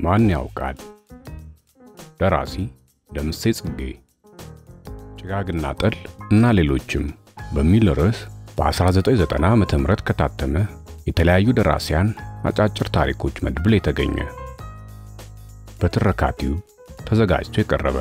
ማን ያውቃል? ደራሲ ደምሴ ጽጌ፣ ጭጋግና ጠል እና ሌሎችም በሚል ርዕስ በ1990 ዓ.ም ከታተመ የተለያዩ ደራሲያን አጫጭር ታሪኮች መድብል የተገኘ በትረካ ቲዩብ ተዘጋጅቶ የቀረበ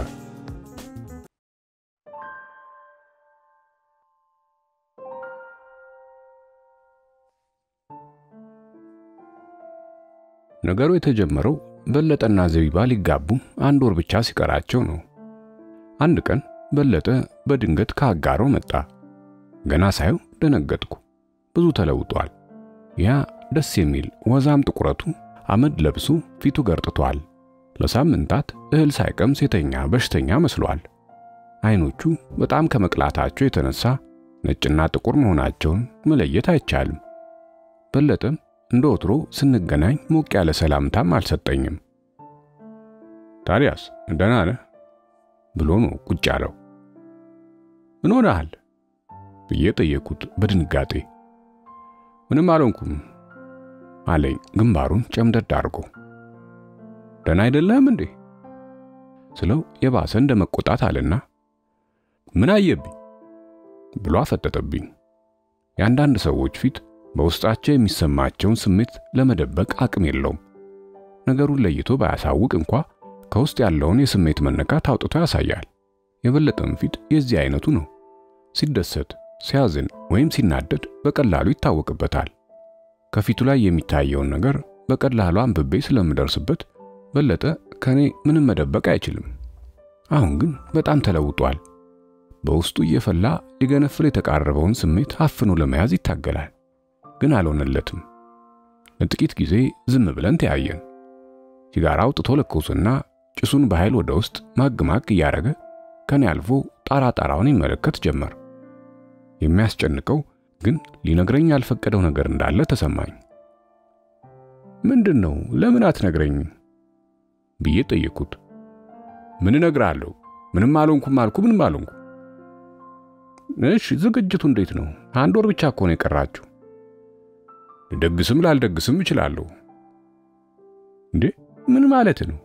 ነገሩ የተጀመረው በለጠና ዘቢባ ሊጋቡ አንድ ወር ብቻ ሲቀራቸው ነው። አንድ ቀን በለጠ በድንገት ከአጋሮ መጣ። ገና ሳየው ደነገጥኩ። ብዙ ተለውጧል። ያ ደስ የሚል ወዛም ጥቁረቱ አመድ ለብሶ ፊቱ ገርጥቷል። ለሳምንታት እህል ሳይቀምስ የተኛ በሽተኛ መስሏል። አይኖቹ በጣም ከመቅላታቸው የተነሳ ነጭና ጥቁር መሆናቸውን መለየት አይቻልም። በለጠም እንደ ወትሮ ስንገናኝ ሞቅ ያለ ሰላምታም አልሰጠኝም። ታዲያስ ደህና ነህ ብሎ ነው ቁጭ ያለው። ምን ሆነሃል ብዬ ጠየቅኩት በድንጋጤ። ምንም አልሆንኩም አለኝ ግንባሩን ጨምደድ አድርጎ። ደህና አይደለህም እንዴ ስለው የባሰ እንደ መቆጣት አለና ምን አየብኝ ብሎ አፈጠጠብኝ። የአንዳንድ ሰዎች ፊት በውስጣቸው የሚሰማቸውን ስሜት ለመደበቅ አቅም የለውም። ነገሩን ለይቶ ባያሳውቅ እንኳ ከውስጥ ያለውን የስሜት መነካት አውጥቶ ያሳያል። የበለጠም ፊት የዚህ አይነቱ ነው። ሲደሰት፣ ሲያዝን ወይም ሲናደድ በቀላሉ ይታወቅበታል። ከፊቱ ላይ የሚታየውን ነገር በቀላሉ አንብቤ ስለምደርስበት በለጠ ከኔ ምንም መደበቅ አይችልም። አሁን ግን በጣም ተለውጧል። በውስጡ እየፈላ ሊገነፍል የተቃረበውን ስሜት አፍኖ ለመያዝ ይታገላል። ግን አልሆነለትም። ለጥቂት ጊዜ ዝም ብለን ተያየን። ሲጋራ አውጥቶ ለኮሱና ጭሱን በኃይል ወደ ውስጥ ማግ ማግ እያረገ ከኔ አልፎ ጣራ ጣራውን ይመለከት ጀመር። የሚያስጨንቀው ግን ሊነግረኝ ያልፈቀደው ነገር እንዳለ ተሰማኝ። ምንድን ነው? ለምን አትነግረኝም? ብዬ ጠየቅኩት። ምን እነግርሃለሁ? ምንም አልሆንኩም አልኩ። ምንም አልሆንኩ። እሺ፣ ዝግጅቱ እንዴት ነው? አንድ ወር ብቻ እኮ ነው የቀራችሁ። ልደግስም ላልደግስም እችላለሁ። እንዴ ምን ማለት ነው?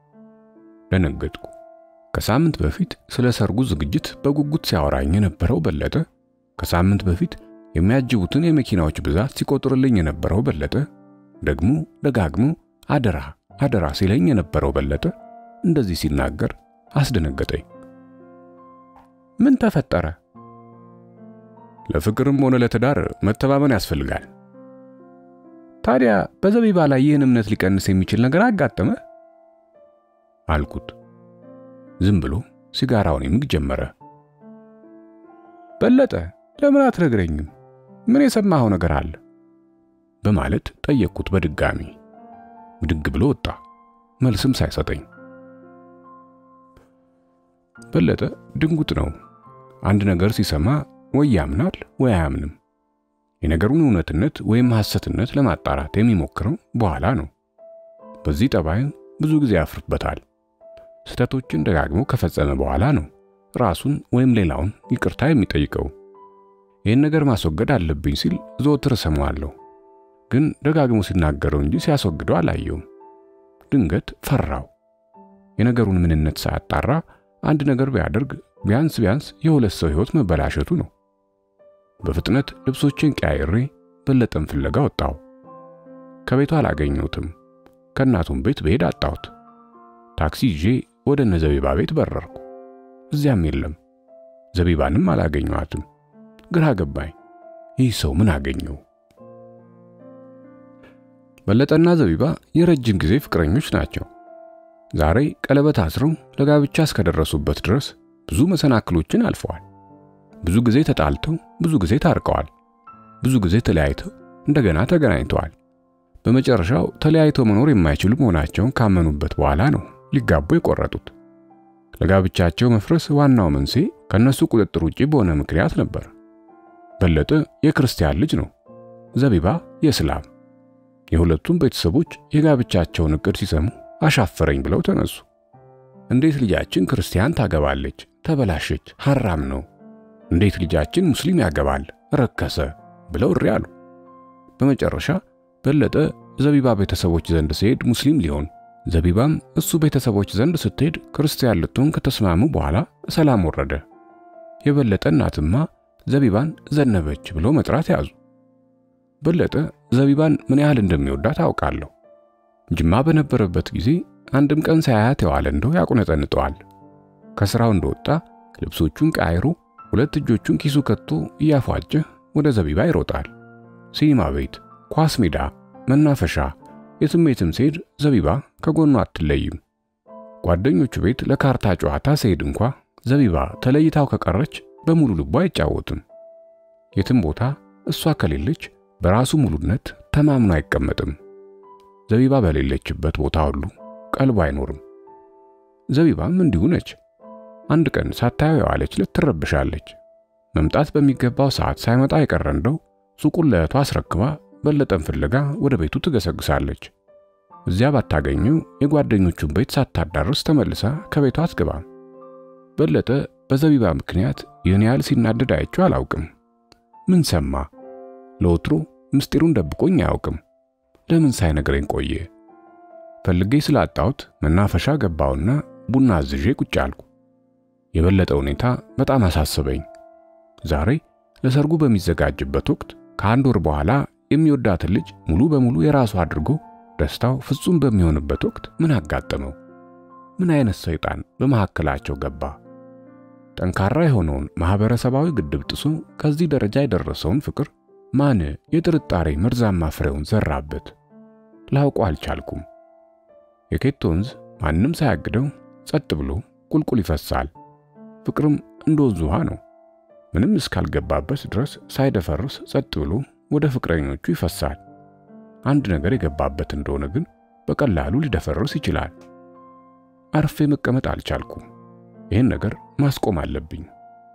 ደነገጥኩ። ከሳምንት በፊት ስለ ሰርጉ ዝግጅት በጉጉት ሲያወራኝ የነበረው በለጠ፣ ከሳምንት በፊት የሚያጅቡትን የመኪናዎች ብዛት ሲቆጥርልኝ የነበረው በለጠ፣ ደግሞ ደጋግሞ አደራ አደራ ሲለኝ የነበረው በለጠ እንደዚህ ሲናገር አስደነገጠኝ። ምን ተፈጠረ? ለፍቅርም ሆነ ለትዳር መተማመን ያስፈልጋል። ታዲያ በዘቢባ ላይ ይህን እምነት ሊቀንስ የሚችል ነገር አጋጠመ? አልኩት። ዝም ብሎ ሲጋራውን ይምግ ጀመረ። በለጠ ለምን አትነግረኝም? ምን የሰማኸው ነገር አለ? በማለት ጠየቅኩት በድጋሚ። ብድግ ብሎ ወጣ፣ መልስም ሳይሰጠኝ። በለጠ ድንጉጥ ነው። አንድ ነገር ሲሰማ ወይ ያምናል ወይ አያምንም። የነገሩን እውነትነት ወይም ሐሰትነት ለማጣራት የሚሞክረው በኋላ ነው። በዚህ ጠባይ ብዙ ጊዜ ያፍርበታል። ስህተቶችን ደጋግሞ ከፈጸመ በኋላ ነው ራሱን ወይም ሌላውን ይቅርታ የሚጠይቀው። ይህን ነገር ማስወገድ አለብኝ ሲል ዘወትር እሰማዋለሁ፣ ግን ደጋግሞ ሲናገረው እንጂ ሲያስወግደው አላየውም። ድንገት ፈራው። የነገሩን ምንነት ሳያጣራ አንድ ነገር ቢያደርግ ቢያንስ ቢያንስ የሁለት ሰው ሕይወት መበላሸቱ ነው። በፍጥነት ልብሶችን ቀያይሬ በለጠን ፍለጋ ወጣሁ። ከቤቱ አላገኘሁትም። ከእናቱም ቤት ብሄድ አጣሁት። ታክሲ ይዤ ወደ እነ ዘቢባ ቤት በረርኩ። እዚያም የለም። ዘቢባንም አላገኘኋትም። ግራ ገባኝ። ይህ ሰው ምን አገኘው? በለጠና ዘቢባ የረጅም ጊዜ ፍቅረኞች ናቸው። ዛሬ ቀለበት አስረው ለጋብቻ እስከደረሱበት ድረስ ብዙ መሰናክሎችን አልፈዋል። ብዙ ጊዜ ተጣልተው፣ ብዙ ጊዜ ታርቀዋል። ብዙ ጊዜ ተለያይተው እንደገና ተገናኝተዋል። በመጨረሻው ተለያይተው መኖር የማይችሉ መሆናቸውን ካመኑበት በኋላ ነው ሊጋቡ የቆረጡት። ለጋብቻቸው መፍረስ ዋናው መንስኤ ከነሱ ቁጥጥር ውጪ በሆነ ምክንያት ነበር። በለጠ የክርስቲያን ልጅ ነው፣ ዘቢባ የእስላም። የሁለቱም ቤተሰቦች የጋብቻቸውን እቅድ ሲሰሙ አሻፈረኝ ብለው ተነሱ። እንዴት ልጃችን ክርስቲያን ታገባለች? ተበላሸች፣ ሐራም ነው። እንዴት ልጃችን ሙስሊም ያገባል? ረከሰ ብለው እሪ አሉ። በመጨረሻ በለጠ ዘቢባ ቤተሰቦች ዘንድ ሲሄድ ሙስሊም ሊሆን ዘቢባም እሱ ቤተሰቦች ዘንድ ስትሄድ ክርስቲያን ልትሆን ከተስማሙ በኋላ ሰላም ወረደ። የበለጠ እናትማ ዘቢባን ዘነበች ብሎ መጥራት ያዙ። በለጠ ዘቢባን ምን ያህል እንደሚወዳት አውቃለሁ። ጅማ በነበረበት ጊዜ አንድም ቀን ሳያያት የዋለ እንደው ያቁነጠንጠዋል። ከስራው እንደወጣ ልብሶቹን ቀያይሮ ሁለት እጆቹን ኪሱ ከቶ እያፏጨ ወደ ዘቢባ ይሮጣል። ሲኒማ ቤት፣ ኳስ ሜዳ፣ መናፈሻ፣ የትሜትም ሲሄድ ዘቢባ ከጎኑ አትለይም። ጓደኞቹ ቤት ለካርታ ጨዋታ ሲሄድ እንኳ ዘቢባ ተለይታው ከቀረች በሙሉ ልቡ አይጫወትም። የትም ቦታ እሷ ከሌለች በራሱ ሙሉነት ተማምኖ አይቀመጥም። ዘቢባ በሌለችበት ቦታ ሁሉ ቀልቡ አይኖርም። ዘቢባም እንዲሁ ነች። አንድ ቀን ሳታየው የዋለች ዕለት ትረብሻለች። መምጣት በሚገባው ሰዓት ሳይመጣ የቀረ እንደው ሱቁን ለእህቷ አስረክባ በለጠን ፍለጋ ወደ ቤቱ ትገሰግሳለች። እዚያ ባታገኘው የጓደኞቹን ቤት ሳታዳርስ ተመልሳ ከቤቷ አትገባም። በለጠ በዘቢባ ምክንያት ይህን ያህል ሲናደድ አይቼው አላውቅም። ምን ሰማ? ለወትሮ ምስጢሩን ደብቆኝ አያውቅም። ለምን ሳይነግረኝ ቆየ? ፈልጌ ስላጣሁት መናፈሻ ገባውና ቡና አዝዤ ቁጭ አልኩ። የበለጠ ሁኔታ በጣም አሳሰበኝ። ዛሬ ለሰርጉ በሚዘጋጅበት ወቅት ከአንድ ወር በኋላ የሚወዳትን ልጅ ሙሉ በሙሉ የራሱ አድርጎ ደስታው ፍጹም በሚሆንበት ወቅት ምን አጋጠመው? ምን አይነት ሰይጣን በመካከላቸው ገባ? ጠንካራ የሆነውን ማህበረሰባዊ ግድብ ጥሶ ከዚህ ደረጃ የደረሰውን ፍቅር ማን የጥርጣሬ መርዛማ ፍሬውን ዘራበት? ላውቀው አልቻልኩም። የኬት ወንዝ ማንም ሳያግደው ጸጥ ብሎ ቁልቁል ይፈሳል። ፍቅርም እንደ ወንዝ ውሃ ነው። ምንም እስካልገባበት ድረስ ሳይደፈርስ ጸጥ ብሎ ወደ ፍቅረኞቹ ይፈሳል። አንድ ነገር የገባበት እንደሆነ ግን በቀላሉ ሊደፈርስ ይችላል። አርፌ መቀመጥ አልቻልኩም። ይህን ነገር ማስቆም አለብኝ።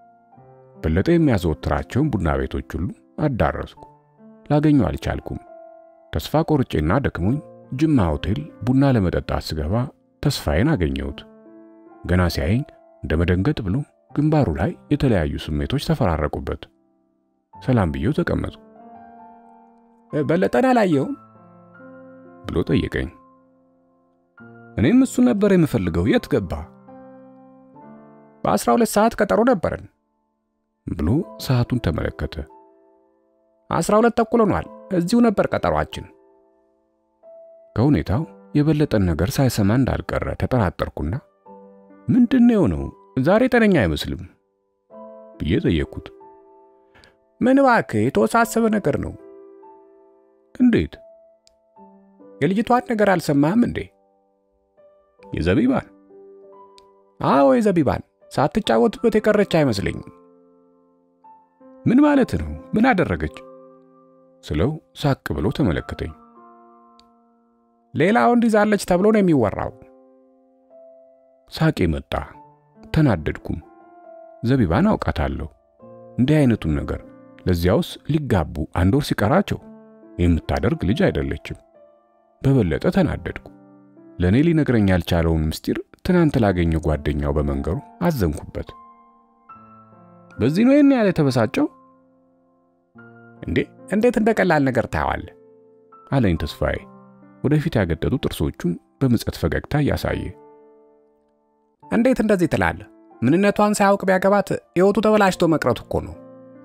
በለጠ የሚያዘወትራቸውን ቡና ቤቶች ሁሉ አዳረስኩ። ላገኘው አልቻልኩም። ተስፋ ቆርጬና ደክሞኝ ጅማ ሆቴል ቡና ለመጠጣት ስገባ ተስፋዬን አገኘሁት። ገና ሲያየኝ እንደ መደንገጥ ብሎ ግንባሩ ላይ የተለያዩ ስሜቶች ተፈራረቁበት። ሰላም ብዬው ተቀመጡ። በለጠን አላየውም ብሎ ጠየቀኝ። እኔም እሱ ነበር የምፈልገው። የት ገባ? በአስራ ሁለት ሰዓት ቀጠሮ ነበረን ብሎ ሰዓቱን ተመለከተ። አስራ ሁለት ተኩል ሆኗል። እዚሁ ነበር ቀጠሯችን። ከሁኔታው የበለጠን ነገር ሳይሰማ እንዳልቀረ ተጠራጠርኩና ምንድን ነው የሆነው? ዛሬ ጤነኛ አይመስልም ብዬ ጠየቅኩት። ምን እባክህ የተወሳሰበ ነገር ነው። እንዴት? የልጅቷን ነገር አልሰማህም እንዴ? የዘቢባን? አዎ የዘቢባን ሳትጫወትበት የቀረች አይመስለኝም። ምን ማለት ነው? ምን አደረገች? ስለው ሳቅ ብሎ ተመለከተኝ። ሌላ ወንድ ይዛለች ተብሎ ነው የሚወራው። ሳቄ መጣ። ተናደድኩም። ዘቢባን አውቃታለሁ። እንዲህ አይነቱን ነገር ለዚያውስ ሊጋቡ አንድ ወር ሲቀራቸው የምታደርግ ልጅ አይደለችም። በበለጠ ተናደድኩ። ለእኔ ሊነግረኝ ያልቻለውን ምስጢር ትናንት ላገኘው ጓደኛው በመንገሩ አዘንኩበት። በዚህ ነው ይህን ያህል የተበሳጨው? እንዴ እንዴት እንደ ቀላል ነገር ታየዋለህ? አለኝ ተስፋዬ ወደፊት ያገጠጡ ጥርሶቹን በምጸት ፈገግታ እያሳየ። እንዴት እንደዚህ ትላለህ? ምንነቷን ሳያውቅ ቢያገባት ሕይወቱ ተበላሽቶ መቅረቱ እኮ ነው።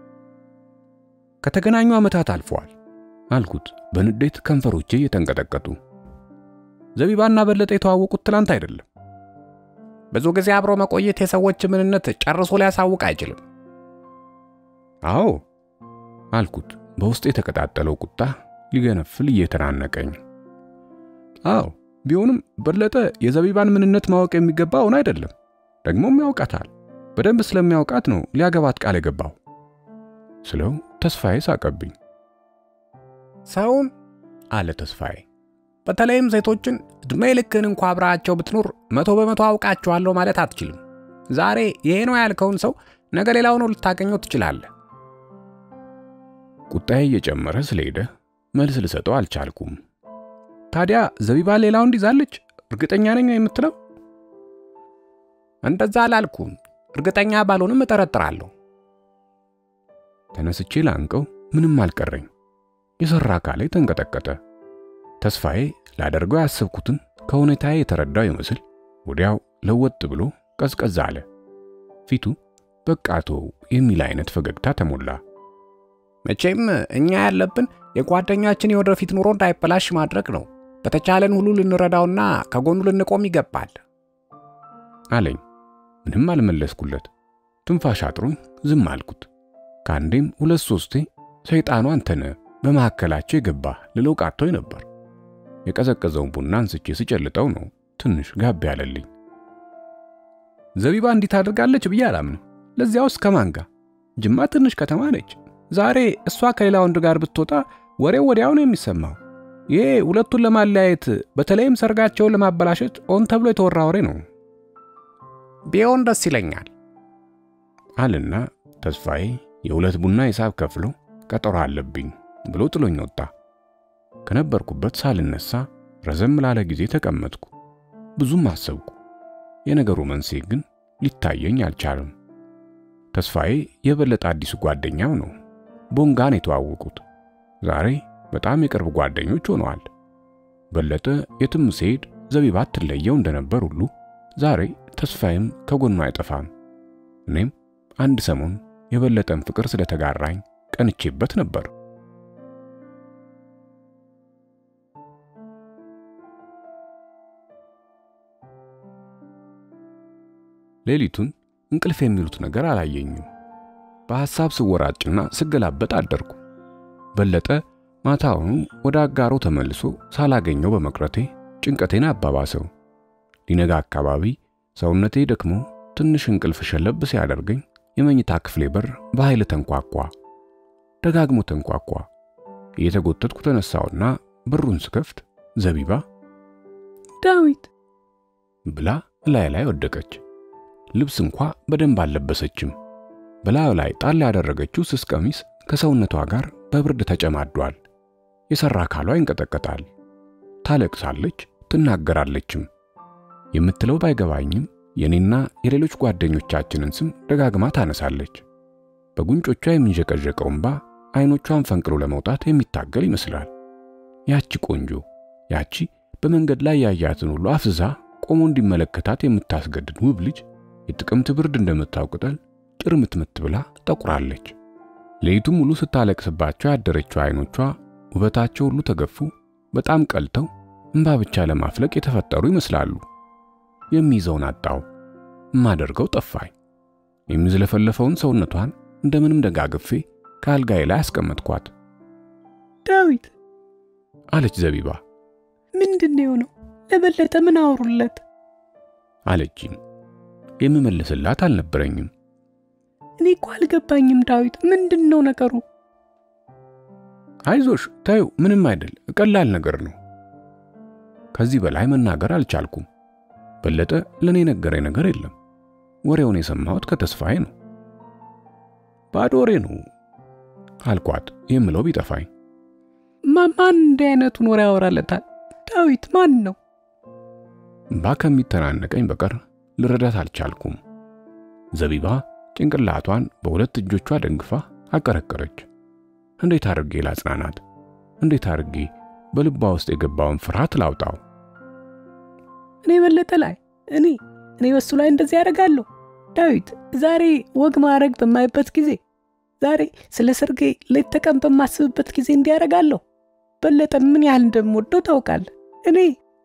ከተገናኙ ዓመታት አልፈዋል አልኩት በንዴት ከንፈሮቼ እየተንቀጠቀጡ። ዘቢባና በለጠ የተዋወቁት ትላንት አይደለም። ብዙ ጊዜ አብሮ መቆየት የሰዎች ምንነት ጨርሶ ሊያሳውቅ አይችልም። አዎ አልኩት በውስጥ የተቀጣጠለው ቁጣ ሊገነፍል እየተናነቀኝ። አዎ ቢሆንም በለጠ የዘቢባን ምንነት ማወቅ የሚገባውን አይደለም። ደግሞም ያውቃታል። በደንብ ስለሚያውቃት ነው ሊያገባት ቃል የገባው ስለው ተስፋዬ ሳቀብኝ። ሰውን አለ ተስፋዬ፣ በተለይም ሴቶችን ዕድሜ ልክን እንኳ አብራቸው ብትኖር መቶ በመቶ አውቃቸዋለሁ ማለት አትችልም። ዛሬ ይሄ ነው ያልከውን ሰው ነገ ሌላው ነው ልታገኘው ትችላለህ። ቁጣዬ እየጨመረ ስለሄደ መልስ ልሰጠው አልቻልኩም። ታዲያ ዘቢባ ሌላ ወንድ ይዛለች እርግጠኛ ነኝ የምትለው? እንደዛ አላልኩም። እርግጠኛ ባልሆንም እጠረጥራለሁ። ተነስቼ ላንቀው ምንም አልቀረኝ። የሰራ አካሌ ተንቀጠቀጠ። ተስፋዬ ላደርገው ያሰብኩትን ከሁኔታዬ የተረዳው ይመስል ወዲያው ለወጥ ብሎ ቀዝቀዝ አለ። ፊቱ በቃቶ የሚል አይነት ፈገግታ ተሞላ። መቼም እኛ ያለብን የጓደኛችን የወደፊት ኑሮ እንዳይበላሽ ማድረግ ነው። በተቻለን ሁሉ ልንረዳውና ከጎኑ ልንቆም ይገባል አለኝ። ምንም አልመለስኩለት። ትንፋሽ አጥሮኝ ዝም አልኩት። ከአንዴም ሁለት ሶስቴ ሰይጣኑ አንተነ በመካከላቸው የገባ ልለው ቃቶኝ ነበር። የቀዘቀዘውን ቡና አንስቼ ስጨልጠው ነው ትንሽ ጋብ ያለልኝ። ዘቢባ እንዲህ ታደርጋለች ብዬ አላምንም። ለዚያውስ ከማን ጋር? ጅማ ትንሽ ከተማ ነች። ዛሬ እሷ ከሌላ ወንድ ጋር ብትወጣ ወሬው ወዲያው ነው የሚሰማው። ይሄ ሁለቱን ለማለያየት በተለይም ሰርጋቸውን ለማበላሸት ኦን ተብሎ የተወራ ወሬ ነው። ቢሆን ደስ ይለኛል አልና ተስፋዬ የሁለት ቡና ሂሳብ ከፍሎ ቀጠሮ አለብኝ ብሎ ጥሎኝ ወጣ። ከነበርኩበት ሳልነሳ ረዘም ላለ ጊዜ ተቀመጥኩ። ብዙም አሰብኩ። የነገሩ መንስኤ ግን ሊታየኝ አልቻለም። ተስፋዬ የበለጠ አዲሱ ጓደኛው ነው። ቦንጋን የተዋወቁት ዛሬ በጣም የቅርብ ጓደኞች ሆነዋል። በለጠ የትም ሲሄድ ዘቢባ ትለየው እንደነበር ሁሉ ዛሬ ተስፋዬም ከጎኑ አይጠፋም። እኔም አንድ ሰሞን የበለጠን ፍቅር ስለተጋራኝ ቀንቼበት ነበር። ሌሊቱን እንቅልፍ የሚሉት ነገር አላየኝም። በሐሳብ ስወራጭና ስገላበጥ አደርኩ። በለጠ ማታውኑ ወደ አጋሮ ተመልሶ ሳላገኘው በመቅረቴ ጭንቀቴን አባባሰው። ሊነጋ አካባቢ ሰውነቴ ደክሞ ትንሽ እንቅልፍ ሸለብ ሲያደርገኝ የመኝታ ክፍሌ በር በኃይል ተንኳኳ። ደጋግሞ ተንኳኳ። እየተጎተትኩ ተነሳውና በሩን ስከፍት ዘቢባ ዳዊት ብላ እላይ ላይ ወደቀች። ልብስ እንኳ በደንብ አልለበሰችም። በላዩ ላይ ጣል ያደረገችው ስስ ቀሚስ ከሰውነቷ ጋር በብርድ ተጨማዷል። የሰራ አካሏ ይንቀጠቀጣል። ታለቅሳለች፣ ትናገራለችም። የምትለው ባይገባኝም የኔና የሌሎች ጓደኞቻችንን ስም ደጋግማ ታነሳለች። በጉንጮቿ የሚንዠቀዠቀው እንባ አይኖቿን ፈንቅሎ ለመውጣት የሚታገል ይመስላል። ያቺ ቆንጆ፣ ያቺ በመንገድ ላይ ያያትን ሁሉ አፍዛ ቆሞ እንዲመለከታት የምታስገድድ ውብ ልጅ የጥቅምት ብርድ እንደምታውቅጠል ጭርምትምት ብላ ጠቁራለች። ሌሊቱን ሙሉ ስታለቅስባቸው ያደረችው አይኖቿ ውበታቸው ሁሉ ተገፉ፣ በጣም ቀልተው እንባ ብቻ ለማፍለቅ የተፈጠሩ ይመስላሉ። የሚይዘውን አጣው፣ የማደርገው ጠፋኝ። የሚዝለፈለፈውን ሰውነቷን እንደምንም ደጋግፌ ከአልጋዬ ላይ አስቀመጥኳት። ዳዊት አለች ዘቢባ። ምንድን ነው የሆነው? ለበለጠ ምን አወሩለት? አለችኝ። የምመልስላት አልነበረኝም። እኔ እኮ አልገባኝም ዳዊት፣ ምንድን ነው ነገሩ? አይዞሽ ታዩ፣ ምንም አይደል፣ ቀላል ነገር ነው። ከዚህ በላይ መናገር አልቻልኩም። በለጠ ለኔ ነገረኝ ነገር የለም። ወሬውን የሰማሁት ከተስፋዬ ነው። ባዶ ወሬ ነው አልኳት፣ የምለው ቢጠፋኝ። ማን እንዲህ አይነቱን ወሬ ያወራለታል? ዳዊት ማን ነው? እምባ ከሚተናነቀኝ በቀር ልረዳት አልቻልኩም። ዘቢባ ጭንቅላቷን በሁለት እጆቿ ደግፋ አቀረቀረች። እንዴት አድርጌ ላጽናናት? እንዴት አድርጌ በልቧ ውስጥ የገባውን ፍርሃት ላውጣው? እኔ በለጠ ላይ እኔ እኔ በሱ ላይ እንደዚህ ያደርጋለሁ? ዳዊት ዛሬ ወግ ማድረግ በማይበት ጊዜ፣ ዛሬ ስለ ሰርጌ ሌት ተቀን በማስብበት ጊዜ እንዲያደርጋለሁ? በለጠን ምን ያህል እንደምወደው ታውቃለህ። እኔ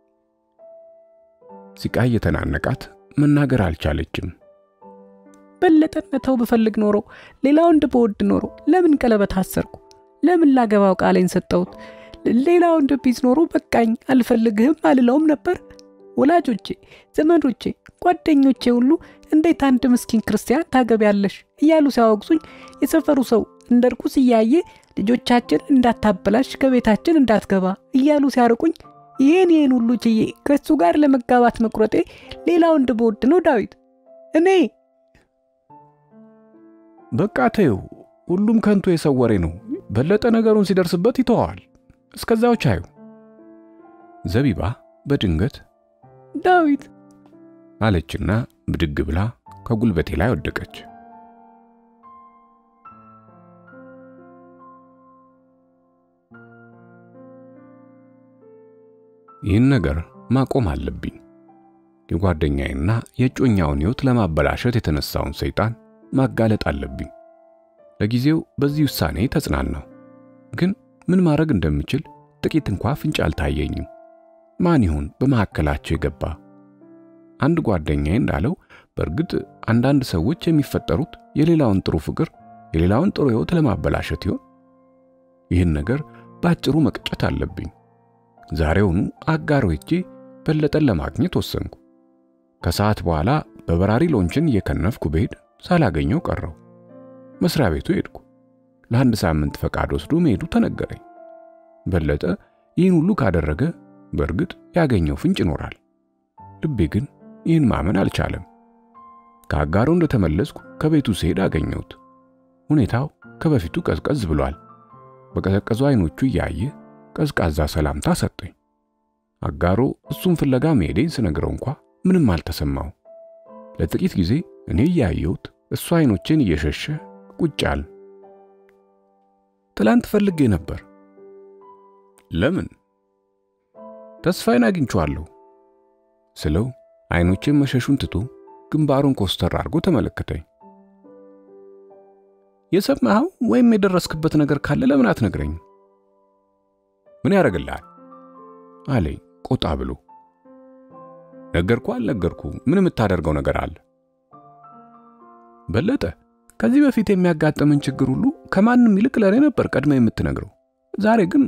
ሲቃ እየተናነቃት መናገር አልቻለችም። በለጠን መተው ብፈልግ ኖሮ ሌላ ወንድ በወድ ኖሮ ለምን ቀለበት አሰርኩ? ለምን ላገባው ቃሌን ሰጠሁት? ሌላ ወንድ ቢዝ ኖሮ በቃኝ አልፈልግህም አልለውም ነበር። ወላጆቼ፣ ዘመዶቼ፣ ጓደኞቼ ሁሉ እንዴት አንድ ምስኪን ክርስቲያን ታገቢያለሽ እያሉ ሲያወግዙኝ የሰፈሩ ሰው እንደ ርኩስ እያየ ልጆቻችን እንዳታበላሽ ከቤታችን እንዳትገባ እያሉ ሲያርቁኝ ይህን ይህን ሁሉ ችዬ ከሱ ጋር ለመጋባት መቁረጤ ሌላ ወንድ በወድ ነው ዳዊት እኔ በቃ ተይው፣ ሁሉም ከንቱ የሰው ወሬ ነው። በለጠ ነገሩን ሲደርስበት ይተዋል። እስከዛው ቻዩ። ዘቢባ በድንገት ዳዊት አለችና ብድግ ብላ ከጉልበቴ ላይ ወደቀች። ይህን ነገር ማቆም አለብኝ። የጓደኛዬና የእጮኛውን ሕይወት ለማበላሸት የተነሳውን ሰይጣን ማጋለጥ አለብኝ። ለጊዜው በዚህ ውሳኔ ተጽናናሁ። ግን ምን ማድረግ እንደምችል ጥቂት እንኳ ፍንጭ አልታየኝም። ማን ይሆን በመካከላቸው የገባ? አንድ ጓደኛዬ እንዳለው በእርግጥ አንዳንድ ሰዎች የሚፈጠሩት የሌላውን ጥሩ ፍቅር፣ የሌላውን ጥሩ ሕይወት ለማበላሸት ይሆን? ይህን ነገር በአጭሩ መቅጨት አለብኝ። ዛሬውኑ አጋሮ ሄጄ በለጠን ለማግኘት ወሰንኩ። ከሰዓት በኋላ በበራሪ ሎንችን እየከነፍኩ ብሄድ ሳላገኘው ቀረው። መስሪያ ቤቱ ሄድኩ። ለአንድ ሳምንት ፈቃድ ወስዶ መሄዱ ተነገረኝ። በለጠ ይህን ሁሉ ካደረገ በእርግጥ ያገኘው ፍንጭ ይኖራል። ልቤ ግን ይህን ማመን አልቻለም። ከአጋሮ እንደተመለስኩ ከቤቱ ስሄድ አገኘሁት። ሁኔታው ከበፊቱ ቀዝቀዝ ብሏል። በቀዘቀዙ አይኖቹ እያየ ቀዝቃዛ ሰላምታ ሰጠኝ። አጋሮ እሱን ፍለጋ መሄዴን ስነግረው እንኳ ምንም አልተሰማው። ለጥቂት ጊዜ እኔ እያየሁት እሱ አይኖቼን እየሸሸ ቁጭ አለ። ትላንት ፈልጌ ነበር። ለምን? ተስፋዬን አግኝቼዋለሁ ስለው አይኖቼን መሸሹን ትቶ ግንባሩን ኮስተር አድርጎ ተመለከተኝ። የሰማኸው ወይም የደረስክበት ነገር ካለ ለምን አትነግረኝ? ምን ያደርግልሃል? አለኝ ቆጣ ብሎ። ነገርኩ አልነገርኩ ምን የምታደርገው ነገር አለ? በለጠ ከዚህ በፊት የሚያጋጥምን ችግር ሁሉ ከማንም ይልቅ ለእኔ ነበር ቀድመ የምትነግረው። ዛሬ ግን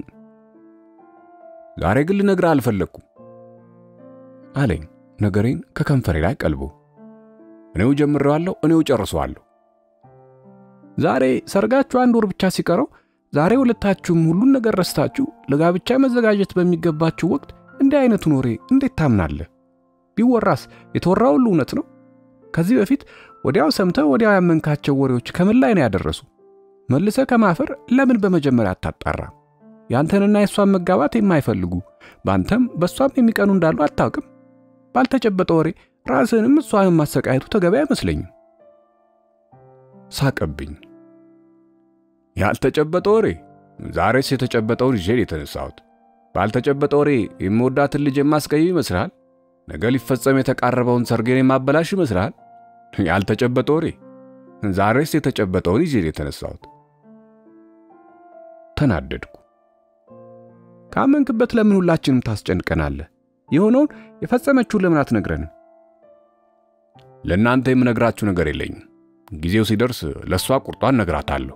ዛሬ ግን ልነግርህ አልፈለግኩም አለኝ ነገሬን ከከንፈሬ ላይ ቀልቦ። እኔው ጀምሬዋለሁ፣ እኔው ጨርሰዋለሁ። ዛሬ ሰርጋችሁ አንድ ወር ብቻ ሲቀረው ዛሬ ሁለታችሁም ሁሉን ነገር ረስታችሁ ለጋብቻ መዘጋጀት በሚገባችሁ ወቅት እንዲህ አይነቱን ወሬ እንዴት ታምናለህ? ቢወራስ የተወራ ሁሉ እውነት ነው? ከዚህ በፊት ወዲያው ሰምተህ ወዲያው ያመንካቸው ወሬዎች ከምን ላይ ነው ያደረሱ? መልሰህ ከማፈር ለምን በመጀመሪያ አታጣራ? ያንተንና የእሷን መጋባት የማይፈልጉ በአንተም በእሷም የሚቀኑ እንዳሉ አታውቅም? ባልተጨበጠ ወሬ ራስህንም እሷንም ማሰቃየቱ ተገቢ አይመስለኝም። ሳቀብኝ። ያልተጨበጠ ወሬ? ዛሬስ የተጨበጠውን ይዤ የተነሳሁት። ባልተጨበጠ ወሬ የምወዳትን ልጅ የማስቀይም ይመስልሃል? ነገ ሊፈጸም የተቃረበውን ሰርጌን የማበላሽ ይመስልሃል? ያልተጨበጠ ወሬ? ዛሬስ የተጨበጠውን ይዤ የተነሳሁት። ተናደድኩ። ካመንክበት ለምን ሁላችንም ታስጨንቀናለህ? የሆነውን የፈጸመችውን ለምን አትነግረንም? ለእናንተ የምነግራችሁ ነገር የለኝም። ጊዜው ሲደርስ ለእሷ ቁርጧን ነግራታለሁ።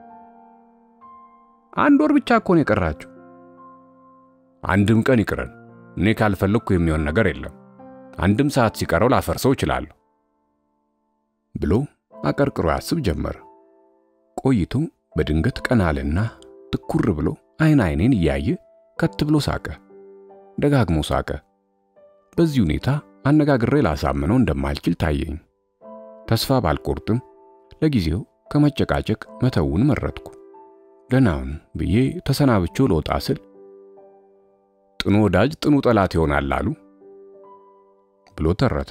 አንድ ወር ብቻ እኮ ነው የቀራችሁ። አንድም ቀን ይቅረን። እኔ ካልፈለግኩ የሚሆን ነገር የለም። አንድም ሰዓት ሲቀረው ላፈርሰው እችላለሁ ብሎ አቀርቅሮ ያስብ ጀመረ። ቆይቶ በድንገት ቀና አለና ትኩር ብሎ አይን አይኔን እያየ ከት ብሎ ሳቀ። ደጋግሞ ሳቀ። በዚህ ሁኔታ አነጋግሬ ላሳምነው እንደማልችል ታየኝ። ተስፋ ባልቆርጥም ለጊዜው ከመጨቃጨቅ መተውን መረጥኩ። ደህናውን ብዬ ተሰናብቼው ልወጣ ስል ጥኑ ወዳጅ ጥኑ ጠላት ይሆናል አሉ ብሎ ተረተ።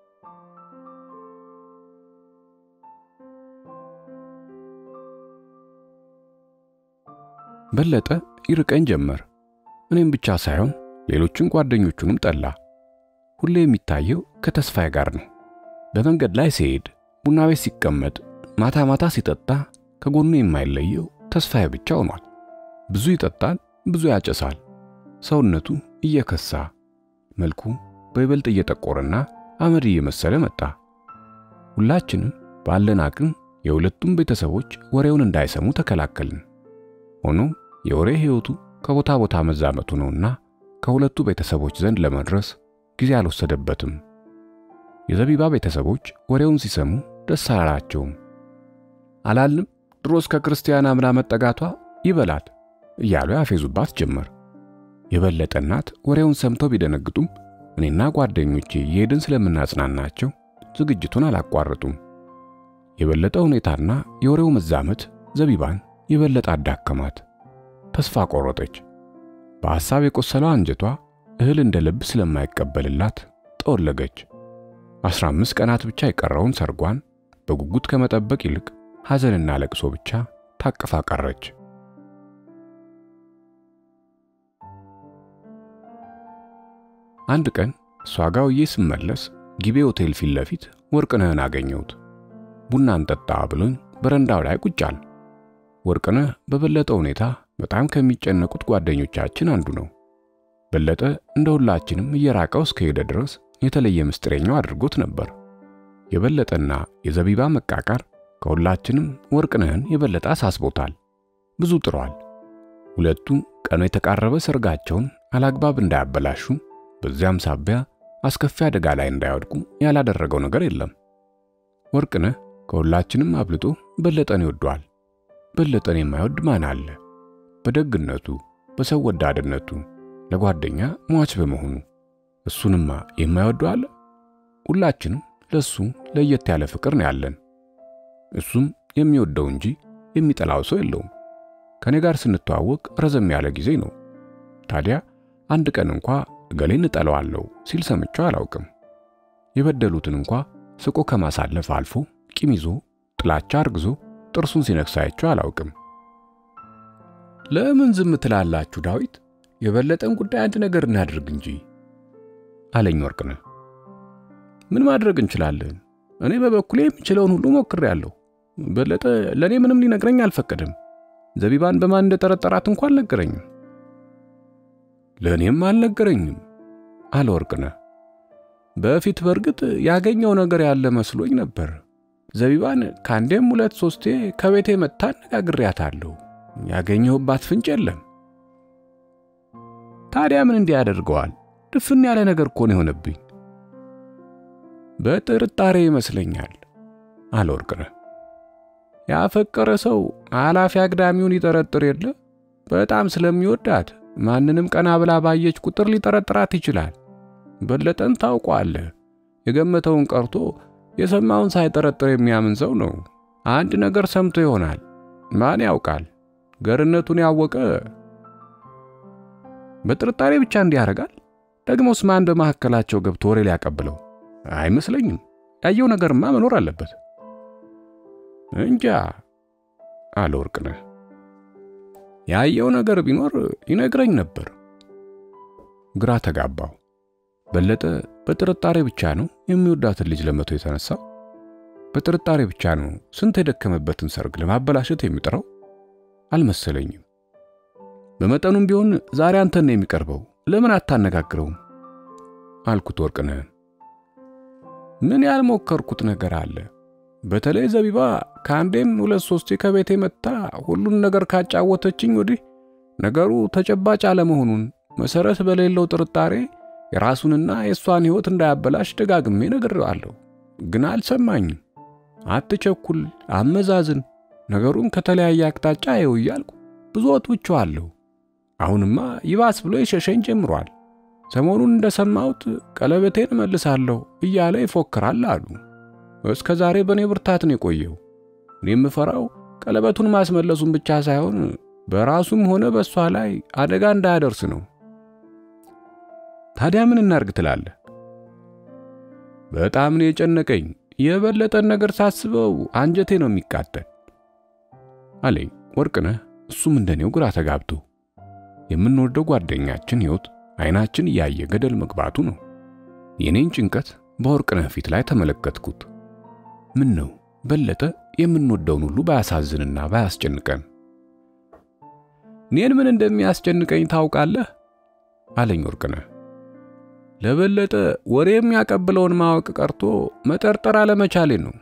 በለጠ ይርቀኝ ጀመር። እኔም ብቻ ሳይሆን ሌሎችን ጓደኞቹንም ጠላ። ሁሌ የሚታየው ከተስፋዬ ጋር ነው። በመንገድ ላይ ሲሄድ፣ ቡና ቤት ሲቀመጥ፣ ማታ ማታ ሲጠጣ ከጎኑ የማይለየው ተስፋዬ ብቻ ሆኗል። ብዙ ይጠጣል፣ ብዙ ያጨሳል። ሰውነቱ እየከሳ መልኩ በይበልጥ እየጠቆረና አመድ እየመሰለ መጣ። ሁላችንም ባለን አቅም የሁለቱም ቤተሰቦች ወሬውን እንዳይሰሙ ተከላከልን። ሆኖም የወሬ ሕይወቱ ከቦታ ቦታ መዛመቱ ነውና ከሁለቱ ቤተሰቦች ዘንድ ለመድረስ ጊዜ አልወሰደበትም። የዘቢባ ቤተሰቦች ወሬውን ሲሰሙ ደስ አላላቸውም። አላልም ድሮስ ከክርስቲያን አምና መጠጋቷ ይበላል እያሉ ያፌዙባት ጀመር። የበለጠ እናት ወሬውን ሰምተው ቢደነግጡም እኔና ጓደኞቼ እየሄድን ስለምናጽናናቸው ዝግጅቱን አላቋረጡም። የበለጠ ሁኔታና የወሬው መዛመት ዘቢባን የበለጠ አዳከማት። ተስፋ ቆረጠች። በሐሳብ የቆሰለው አንጀቷ እህል እንደ ልብ ስለማይቀበልላት ጠወለገች። አስራ አምስት ቀናት ብቻ የቀረውን ሰርጓን በጉጉት ከመጠበቅ ይልቅ ሐዘንና ለቅሶ ብቻ ታቅፋ ቀረች። አንድ ቀን እሷ ጋር ውዬ ስመለስ ጊቤ ሆቴል ፊት ለፊት ወርቅነህን አገኘሁት። ቡና እንጠጣ ብሎኝ በረንዳው ላይ ቁጭ አለ። ወርቅነህ በበለጠ ሁኔታ በጣም ከሚጨነቁት ጓደኞቻችን አንዱ ነው። በለጠ እንደ ሁላችንም እየራቀው እስከሄደ ድረስ የተለየ ምስጢረኛው አድርጎት ነበር። የበለጠና የዘቢባ መቃቃር ከሁላችንም ወርቅነህን የበለጠ አሳስቦታል። ብዙ ጥሯል። ሁለቱ ቀኑ የተቃረበ ሰርጋቸውን አላግባብ እንዳያበላሹ፣ በዚያም ሳቢያ አስከፊ አደጋ ላይ እንዳይወድቁ ያላደረገው ነገር የለም። ወርቅነህ ከሁላችንም አብልጦ በለጠን ይወደዋል። በለጠን የማይወድ ማን አለ? በደግነቱ፣ በሰው ወዳድነቱ፣ ለጓደኛ ሟች በመሆኑ እሱንማ የማይወደው አለ? ሁላችንም ለሱ ለየት ያለ ፍቅር ነው ያለን። እሱም የሚወደው እንጂ የሚጠላው ሰው የለውም። ከኔ ጋር ስንተዋወቅ ረዘም ያለ ጊዜ ነው። ታዲያ አንድ ቀን እንኳ እገሌን እጠላዋለሁ ሲል ሰምቼው አላውቅም። የበደሉትን እንኳ ስቆ ከማሳለፍ አልፎ ቂም ይዞ ጥላቻ አርግዞ ጥርሱን ሲነክስ አይቼው አላውቅም። ለምን ዝም ትላላችሁ ዳዊት? የበለጠን ጉዳይ አንድ ነገር እናድርግ እንጂ አለኝ ወርቅነህ። ምን ማድረግ እንችላለን? እኔ በበኩሌ የምችለውን ሁሉ ሞክሬያለሁ። በለጠ ለእኔ ምንም ሊነግረኝ አልፈቀደም። ዘቢባን በማን እንደጠረጠራት እንኳን አልነገረኝም። ለእኔም አልነገረኝም አለ ወርቅነህ። በፊት በእርግጥ ያገኘው ነገር ያለ መስሎኝ ነበር። ዘቢባን ከአንዴም ሁለት ሶስቴ ከቤቴ መጥታ አነጋግሬያታለሁ። ያገኘሁባት ፍንጭ የለም። ታዲያ ምን እንዲህ ያደርገዋል? ድፍን ያለ ነገር እኮ ነው የሆነብኝ። በጥርጣሬ ይመስለኛል አለ ወርቅነህ። ያፈቀረ ሰው ኃላፊ አግዳሚውን ይጠረጥር የለ በጣም ስለሚወዳት ማንንም ቀና ብላ ባየች ቁጥር ሊጠረጥራት ይችላል። በለጠን ታውቋለህ። የገመተውን ቀርቶ የሰማውን ሳይጠረጥር የሚያምን ሰው ነው። አንድ ነገር ሰምቶ ይሆናል። ማን ያውቃል? ገርነቱን ያወቀ በጥርጣሬ ብቻ እንዲህ ያደርጋል። ደግሞስ ማን በመካከላቸው ገብቶ ወሬ ሊያቀብለው? አይመስለኝም። ያየው ነገርማ መኖር አለበት። እንጃ አለ ወርቅነህ። ያየው ነገር ቢኖር ይነግረኝ ነበር። ግራ ተጋባው። በለጠ በጥርጣሬ ብቻ ነው የሚወዳትን ልጅ ለመቶ የተነሳው? በጥርጣሬ ብቻ ነው ስንት የደከመበትን ሰርግ ለማበላሸት የሚጥረው? አልመሰለኝም። በመጠኑም ቢሆን ዛሬ አንተን ነው የሚቀርበው፣ ለምን አታነጋግረውም? አልኩት ወርቅነህን። ምን ያልሞከርኩት ነገር አለ? በተለይ ዘቢባ ከአንዴም ሁለት ሶስቴ ከቤቴ መጥታ ሁሉን ነገር ካጫወተችኝ ወዲህ ነገሩ ተጨባጭ አለመሆኑን መሰረት በሌለው ጥርጣሬ የራሱንና የእሷን ሕይወት እንዳያበላሽ ደጋግሜ ነግሬዋለሁ። ግን አልሰማኝም። አትቸኩል፣ አመዛዝን፣ ነገሩን ከተለያየ አቅጣጫ ይው እያልኩ ብዙ ወትውቼዋለሁ። አሁንማ ይባስ ብሎ የሸሸኝ ጀምሯል። ሰሞኑን እንደሰማሁት ቀለበቴን እመልሳለሁ እያለ ይፎክራል አሉ። እስከ ዛሬ በእኔ ብርታት ነው የቆየው። እኔ የምፈራው ቀለበቱን ማስመለሱን ብቻ ሳይሆን በራሱም ሆነ በእሷ ላይ አደጋ እንዳያደርስ ነው። ታዲያ ምን እናርግ ትላለህ? በጣም ነው የጨነቀኝ። የበለጠን ነገር ሳስበው አንጀቴ ነው የሚቃጠል አለኝ ወርቅነህ። እሱም እንደኔው ግራ ተጋብቶ የምንወደው ጓደኛችን ሕይወት አይናችን እያየ ገደል መግባቱ ነው። የኔን ጭንቀት በወርቅነህ ፊት ላይ ተመለከትኩት። ምን ነው በለጠ የምንወደውን ሁሉ ባያሳዝንና ባያስጨንቀን። እኔን ምን እንደሚያስጨንቀኝ ታውቃለህ? አለኝ ወርቅነህ። ለበለጠ ወሬ የሚያቀብለውን ማወቅ ቀርቶ መጠርጠር አለመቻሌ ነው።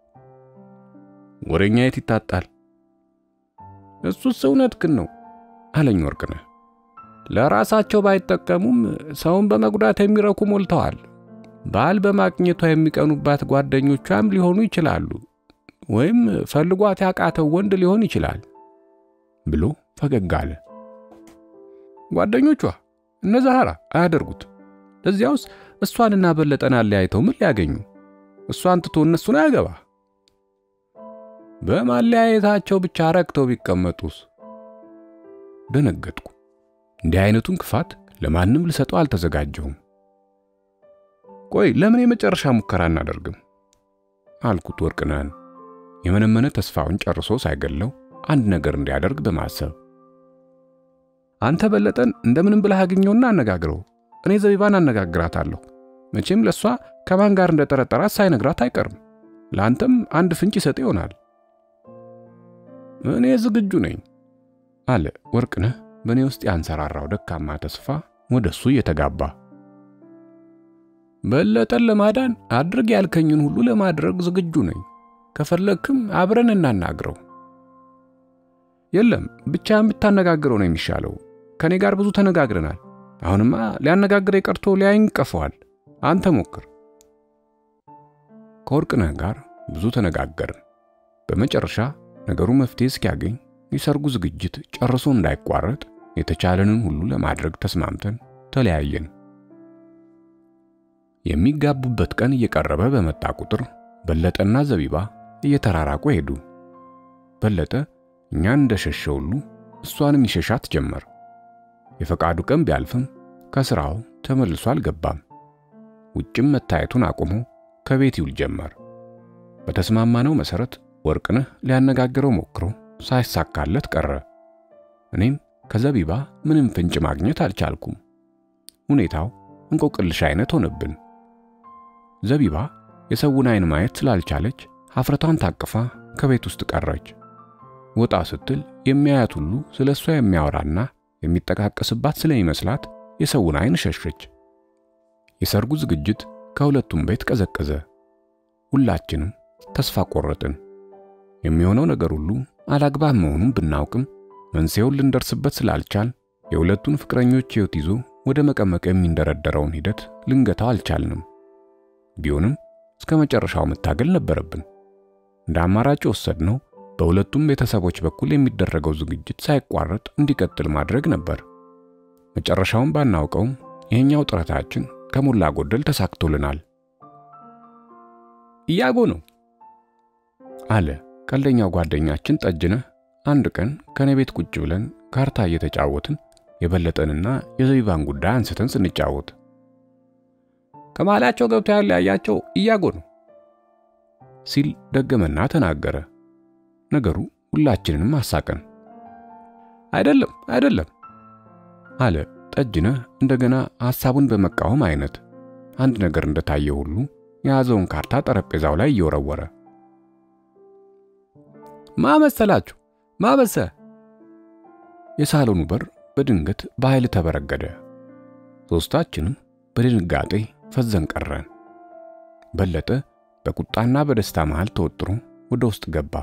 ወሬኛ የት ይታጣል? እሱስ እውነትህን ነው አለኝ ወርቅነህ። ለራሳቸው ባይጠቀሙም ሰውን በመጉዳት የሚረኩ ሞልተዋል። ባል በማግኘቷ የሚቀኑባት ጓደኞቿም ሊሆኑ ይችላሉ፣ ወይም ፈልጓት ያቃተው ወንድ ሊሆን ይችላል ብሎ ፈገግ አለ። ጓደኞቿ እነ ዛህራ አያደርጉት። ለዚያውስ እሷንና በለጠን አለያይተው ምን ሊያገኙ? እሷን ትቶ እነሱን አያገባ። በማለያየታቸው ብቻ ረክተው ቢቀመጡስ? ደነገጥኩ። እንዲህ አይነቱን ክፋት ለማንም ልሰጠው አልተዘጋጀሁም። ቆይ ለምን የመጨረሻ ሙከራ እናደርግም? አልኩት ወርቅነህን የመነመነ ተስፋውን ጨርሶ ሳይገለው አንድ ነገር እንዲያደርግ በማሰብ አንተ በለጠን እንደምንም ብለህ አግኘውና አነጋግረው። እኔ ዘቢባን አነጋግራታለሁ። መቼም ለእሷ ከማን ጋር እንደጠረጠራት ሳይነግራት አይቀርም። ለአንተም አንድ ፍንጭ ይሰጥ ይሆናል። እኔ ዝግጁ ነኝ አለ ወርቅነህ በእኔ ውስጥ ያንሰራራው ደካማ ተስፋ ወደ እሱ እየተጋባ። በለጠን ለማዳን አድርግ ያልከኝን ሁሉ ለማድረግ ዝግጁ ነኝ። ከፈለግክም አብረን እናናግረው። የለም ብቻህን ብታነጋግረው ነው የሚሻለው። ከእኔ ጋር ብዙ ተነጋግረናል። አሁንማ ሊያነጋግረ ቀርቶ ሊያይን ቀፈዋል። አንተ ሞክር። ከወርቅነህ ጋር ብዙ ተነጋገርን። በመጨረሻ ነገሩ መፍትሄ እስኪያገኝ የሰርጉ ዝግጅት ጨርሶ እንዳይቋረጥ የተቻለንን ሁሉ ለማድረግ ተስማምተን ተለያየን። የሚጋቡበት ቀን እየቀረበ በመጣ ቁጥር በለጠና ዘቢባ እየተራራቁ ሄዱ። በለጠ እኛን እንደሸሸ ሁሉ እሷንም ይሸሻት ጀመር። የፈቃዱ ቀን ቢያልፍም ከስራው ተመልሶ አልገባም። ውጭም መታየቱን አቁሞ ከቤት ይውል ጀመር። በተስማማነው መሰረት ወርቅነህ ሊያነጋግረው ሞክሮ ሳይሳካለት ቀረ። እኔም ከዘቢባ ምንም ፍንጭ ማግኘት አልቻልኩም። ሁኔታው እንቆቅልሽ አይነት ሆነብን። ዘቢባ የሰውን አይን ማየት ስላልቻለች ሀፍረቷን ታቅፋ ከቤት ውስጥ ቀረች። ወጣ ስትል የሚያያት ሁሉ ስለ እሷ የሚያወራና የሚጠቃቀስባት ስለሚመስላት የሰውን አይን ሸሸች። የሰርጉ ዝግጅት ከሁለቱም ቤት ቀዘቀዘ። ሁላችንም ተስፋ ቆረጥን። የሚሆነው ነገር ሁሉ አላግባብ መሆኑን ብናውቅም መንስኤውን ልንደርስበት ስላልቻል የሁለቱን ፍቅረኞች ሕይወት ይዞ ወደ መቀመቅ የሚንደረደረውን ሂደት ልንገታው አልቻልንም። ቢሆንም እስከ መጨረሻው መታገል ነበረብን። እንደ አማራጭ የወሰድነው በሁለቱም ቤተሰቦች በኩል የሚደረገው ዝግጅት ሳይቋረጥ እንዲቀጥል ማድረግ ነበር። መጨረሻውን ባናውቀውም ይሄኛው ጥረታችን ከሞላ ጎደል ተሳክቶልናል። እያጎ ነው አለ ቀልደኛው ጓደኛችን ጠጅነህ አንድ ቀን ከኔ ቤት ቁጭ ብለን ካርታ እየተጫወትን የበለጠንና የዘቢባን ጉዳይ አንስተን ስንጫወት ከመሃላቸው ገብቶ ያለያያቸው እያጎ ነው ሲል ደገመና ተናገረ። ነገሩ ሁላችንንም አሳቀን። አይደለም አይደለም አለ ጠጅነህ እንደገና ሐሳቡን በመቃወም አይነት አንድ ነገር እንደታየ ሁሉ የያዘውን ካርታ ጠረጴዛው ላይ እየወረወረ ማመሰላችሁ ማመሰ የሳሎኑ በር በድንገት በኃይል ተበረገደ። ሦስታችንም በድንጋጤ ፈዘን ቀረን። በለጠ በቁጣና በደስታ መሃል ተወጥሮ ወደ ውስጥ ገባ።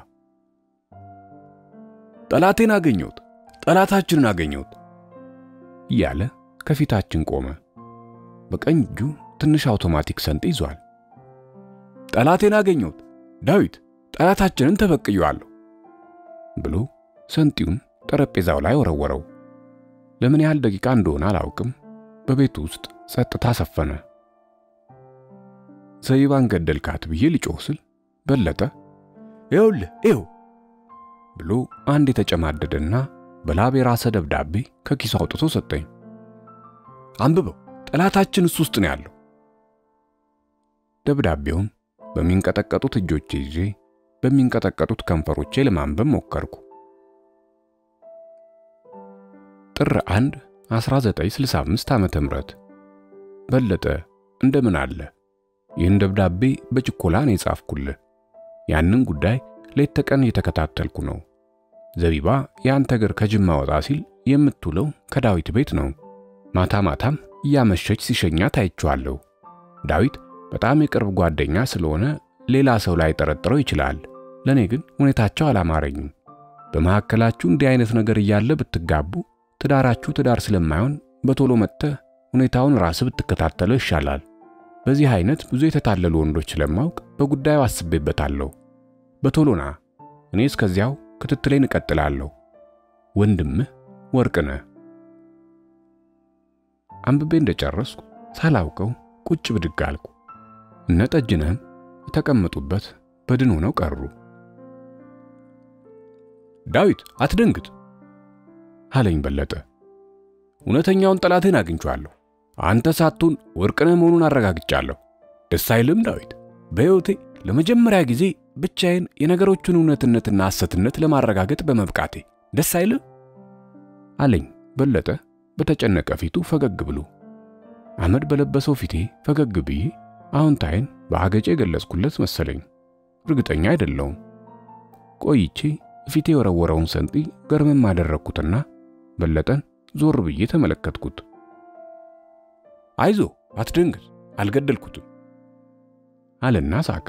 ጠላቴን አገኘሁት፣ ጠላታችንን አገኘሁት እያለ ከፊታችን ቆመ። በቀኝ እጁ ትንሽ አውቶማቲክ ሰንጥ ይዟል። ጠላቴን አገኘሁት፣ ዳዊት ጠላታችንን ተበቅየዋለሁ ብሎ ሰንጢውን ጠረጴዛው ላይ ወረወረው። ለምን ያህል ደቂቃ እንደሆነ አላውቅም። በቤቱ ውስጥ ጸጥታ ሰፈነ። ዘቢባን ገደልካት ብዬ ልጮህ ስል በለጠ ይኸውልህ ይኸው ብሎ አንድ የተጨማደደና በላብ የራሰ ደብዳቤ ከኪሱ አውጥቶ ሰጠኝ። አንብበው፣ ጠላታችን እሱ ውስጥ ነው ያለው። ደብዳቤውን በሚንቀጠቀጡት እጆቼ ይዤ በሚንቀጠቀጡት ከንፈሮቼ ለማንበብ ሞከርኩ። ጥር 1 1965 ዓመተ ምህረት በለጠ እንደምን አለ? ይህን ደብዳቤ በችኮላ ነው የጻፍኩልህ። ያንን ጉዳይ ሌት ተቀን እየተከታተልኩ ነው። ዘቢባ የአንተ እግር ከጅማ ወጣ ሲል የምትውለው ከዳዊት ቤት ነው። ማታ ማታም እያመሸች ሲሸኛት አይቼዋለሁ። ዳዊት በጣም የቅርብ ጓደኛ ስለሆነ ሌላ ሰው ላይ ጠረጥረው ይችላል። ለኔ ግን ሁኔታቸው አላማረኝም። በመካከላችሁ እንዲህ አይነት ነገር እያለ ብትጋቡ ትዳራችሁ ትዳር ስለማይሆን በቶሎ መጥተህ ሁኔታውን ራስህ ብትከታተለው ይሻላል። በዚህ አይነት ብዙ የተታለሉ ወንዶች ስለማውቅ በጉዳዩ አስቤበታለሁ። በቶሎ ና። እኔ እስከዚያው ክትትሌን እቀጥላለሁ። ወንድምህ ወርቅነህ። አንብቤ እንደጨረስኩ ሳላውቀው ቁጭ ብድግ አልኩ። እነ ጠጅነህም የተቀመጡበት በድን ሆነው ቀሩ። ዳዊት አትደንግጥ አለኝ በለጠ። እውነተኛውን ጠላቴን አግኝቼዋለሁ። አንተ ሳትሆን ወርቅነህ መሆኑን አረጋግጫለሁ። ደስ አይልም ዳዊት? በሕይወቴ ለመጀመሪያ ጊዜ ብቻዬን የነገሮቹን እውነትነትና ሐሰትነት ለማረጋገጥ በመብቃቴ ደስ አይልም? አለኝ በለጠ በተጨነቀ ፊቱ ፈገግ ብሎ። አመድ በለበሰው ፊቴ ፈገግ ብዬ አዎንታዬን በአገጬ የገለጽኩለት መሰለኝ። እርግጠኛ አይደለውም። ቆይቼ ፊቴ የወረወረውን ሰንጢ ገርመም አደረግኩትና በለጠን ዞር ብዬ ተመለከትኩት። አይዞ አትደንግጥ፣ አልገደልኩትም አለና ሳቀ።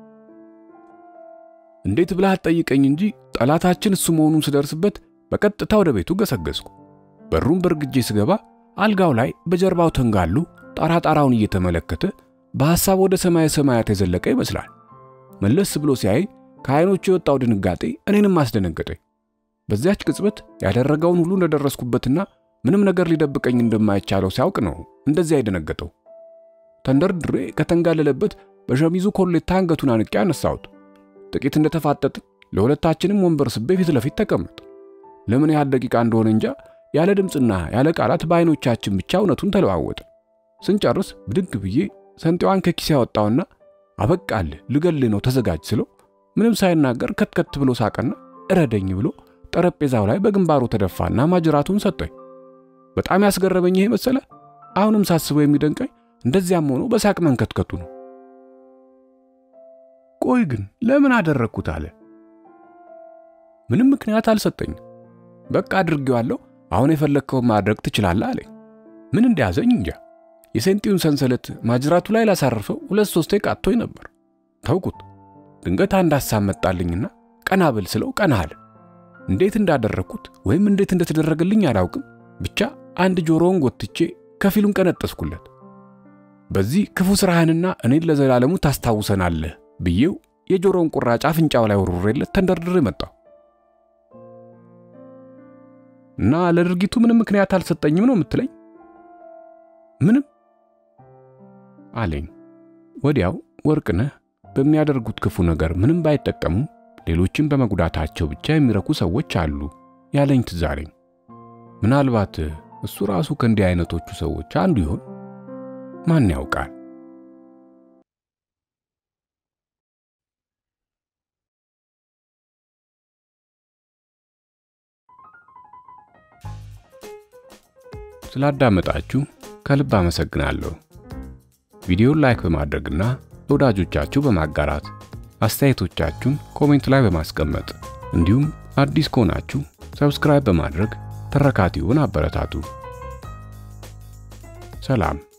እንዴት ብለህ አትጠይቀኝ እንጂ ጠላታችን እሱ መሆኑን ስደርስበት በቀጥታ ወደ ቤቱ ገሰገስኩ። በሩን በርግጄ ስገባ አልጋው ላይ በጀርባው ተንጋሉ ጣራጣራውን እየተመለከተ በሐሳብ ወደ ሰማየ ሰማያት የዘለቀ ይመስላል። መለስ ብሎ ሲያይ ከዓይኖቹ የወጣው ድንጋጤ እኔንም አስደነገጠኝ። በዚያች ቅጽበት ያደረገውን ሁሉ እንደደረስኩበትና ምንም ነገር ሊደብቀኝ እንደማይቻለው ሲያውቅ ነው እንደዚያ የደነገጠው። ተንደርድሬ ከተንጋለለበት በሸሚዙ ኮሌታ አንገቱን አንቄ አነሳሁት። ጥቂት እንደተፋጠጥን ለሁለታችንም ወንበር ስቤ ፊት ለፊት ተቀመጥ። ለምን ያህል ደቂቃ እንደሆነ እንጃ ያለ ድምፅና ያለ ቃላት በዓይኖቻችን ብቻ እውነቱን ተለዋወጠ። ስንጨርስ ብድግ ብዬ ሰንጤዋን ከኪስ ያወጣውና አበቃልህ፣ ልገልህ ነው ተዘጋጅ ስለው ምንም ሳይናገር ከትከት ብሎ ሳቀና እረደኝ ብሎ ጠረጴዛው ላይ በግንባሩ ተደፋና ማጅራቱን ሰጠኝ። በጣም ያስገረመኝ ይሄ መሰለ። አሁንም ሳስበው የሚደንቀኝ እንደዚያም ሆኖ በሳቅ መንከትከቱ ነው። ቆይ ግን ለምን አደረግኩት አለ። ምንም ምክንያት አልሰጠኝም። በቃ አድርጌዋለሁ፣ አሁን የፈለግከውን ማድረግ ትችላለህ አለኝ። ምን እንደያዘኝ እንጃ። የሴንጢውን ሰንሰለት ማጅራቱ ላይ ላሳርፈው ሁለት ሶስቴ ቃቶኝ ነበር። ተውኩት። ድንገት አንድ ሐሳብ መጣልኝና ቀና ብል ስለው ቀና አለ። እንዴት እንዳደረግኩት ወይም እንዴት እንደተደረገልኝ አላውቅም። ብቻ አንድ ጆሮውን ጎትቼ ከፊሉን ቀነጠስኩለት። በዚህ ክፉ ስራህንና እኔን ለዘላለሙ ታስታውሰናለህ ብዬው የጆሮውን ቁራጭ አፍንጫው ላይ ወርውሬለት ተንደርድሬ መጣሁ እና ለድርጊቱ ምንም ምክንያት አልሰጠኝም ነው የምትለኝ? ምንም አለኝ። ወዲያው ወርቅነህ በሚያደርጉት ክፉ ነገር ምንም ባይጠቀሙም ሌሎችን በመጉዳታቸው ብቻ የሚረኩ ሰዎች አሉ ያለኝ ትዝ አለኝ። ምናልባት እሱ ራሱ ከእንዲህ አይነቶቹ ሰዎች አንዱ ይሆን? ማን ያውቃል? ስላዳመጣችሁ ከልብ አመሰግናለሁ። ቪዲዮን ላይክ በማድረግና ለወዳጆቻችሁ በማጋራት አስተያየቶቻችሁን ኮሜንት ላይ በማስቀመጥ እንዲሁም አዲስ ከሆናችሁ ሰብስክራይብ በማድረግ ተረካቲውን አበረታቱ። ሰላም።